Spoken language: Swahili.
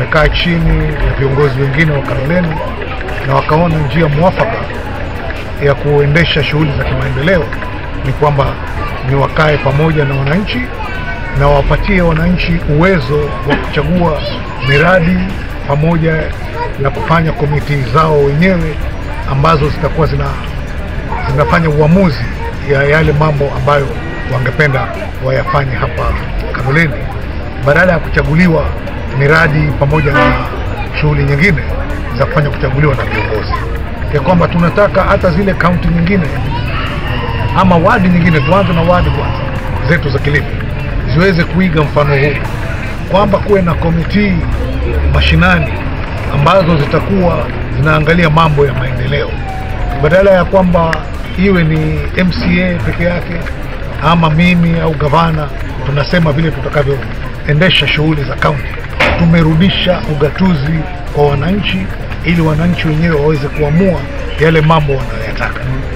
wamekaa chini na viongozi wengine wa Kaloleni na wakaona njia mwafaka ya kuendesha shughuli za kimaendeleo ni kwamba ni wakae pamoja na wananchi na wapatie wananchi uwezo wa kuchagua miradi pamoja na kufanya komiti zao wenyewe ambazo zitakuwa zina, zinafanya uamuzi ya yale mambo ambayo wangependa wayafanye hapa Kaloleni badala ya kuchaguliwa miradi pamoja na shughuli nyingine za kufanya kuchaguliwa na viongozi, ya kwamba tunataka hata zile kaunti nyingine ama wadi nyingine, tuanze na wadi kwanza zetu za Kilifi ziweze kuiga mfano huu, kwamba kuwe na komiti mashinani ambazo zitakuwa zinaangalia mambo ya maendeleo, badala ya kwamba iwe ni MCA peke yake ama mimi au gavana tunasema vile tutakavyoendesha shughuli za kaunti. Tumerudisha ugatuzi kwa wananchi, ili wananchi wenyewe waweze kuamua yale mambo wanayoyataka.